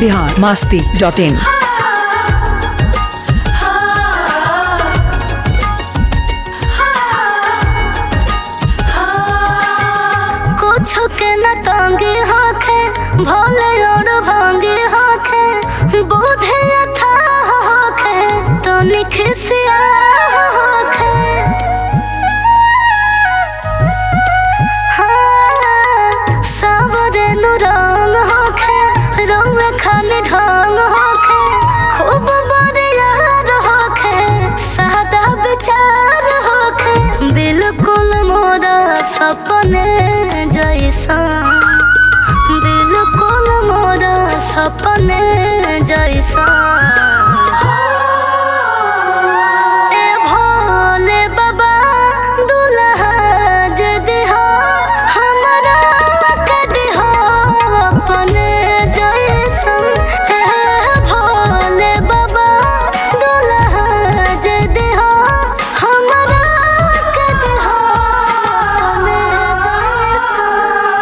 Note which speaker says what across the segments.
Speaker 1: Bihar Masti dot in
Speaker 2: कुछ के न तंगी होखे भोले और भांगी होखे बोधे अथा होखे तो निखसिया होखे हाँ, सावरे नु रंग होखे रंग खाने ढंग होखे खूब बरियार होखे सादा विचार होखे बिल्कुल मोरा सपने जैसा बिल्कुल मोरा सपने जैसा ए भोले बाबा दुल्हा जे दिहा हमरा के दिहा अपने जैसन ए भोले बाबा दुल्हा जे दिहा हमरा के दिहा अपने जैसन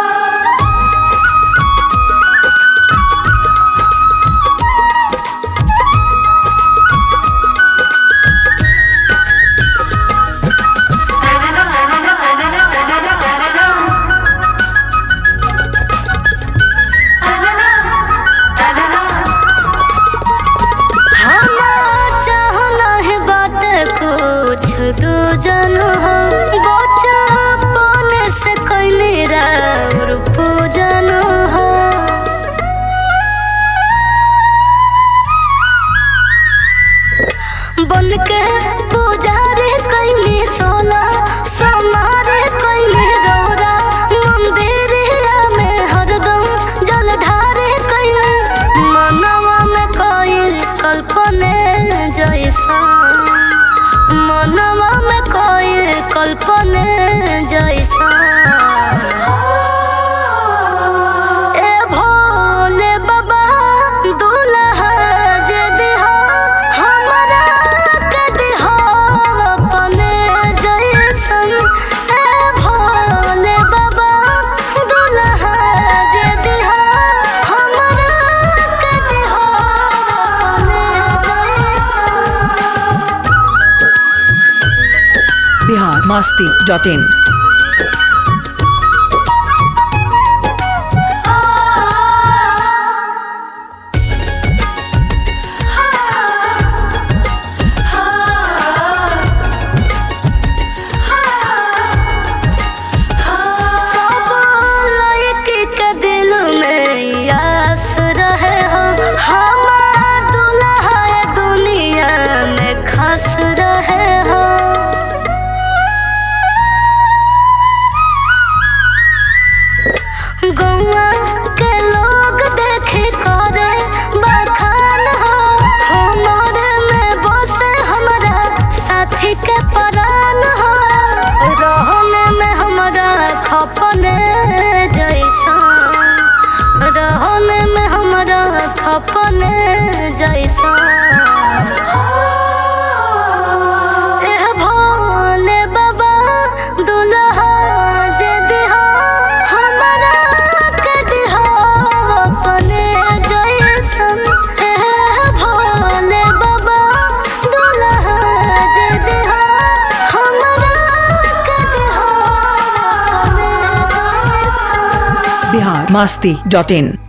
Speaker 2: हमार चाहना है बात कुछ दो जन हो बचपन से कैले राउर पूजन हो बन के पुजारी कैले सोला समारे कैले गौरा मंदिरिया में हरदम जल ढारे कैले मनवा में कोई कल्पने जैसा मनवा में कोई कल्पने जैसा ए भोले बाबा दुल्हा जे दिहा हमरा के दिहा अपने जैसन ए भोले बाबा दुल्हा जे दिहा हमरा के दिहा अपने जैसन
Speaker 1: बिहार मास्ती डॉट इन
Speaker 2: सब लड़की के दिल में आस रहे हो हमार दुल्हा ये दुनिया में खस रहे हो गौआ के लोग देखे करे बखान हो हमारे में बसे हमारा साथी के परान हो रहने में हमारा खपने जैसा रहने में हमारा खपने जैसा एह भोले बाबा दुल्हा जे दिहा हमरा के दिहा अपने जैसन एह भोले बाबा दुल्हा जे दिहा हमरा के दिहा अपने जैसन
Speaker 1: बिहार मास्ती डॉट इन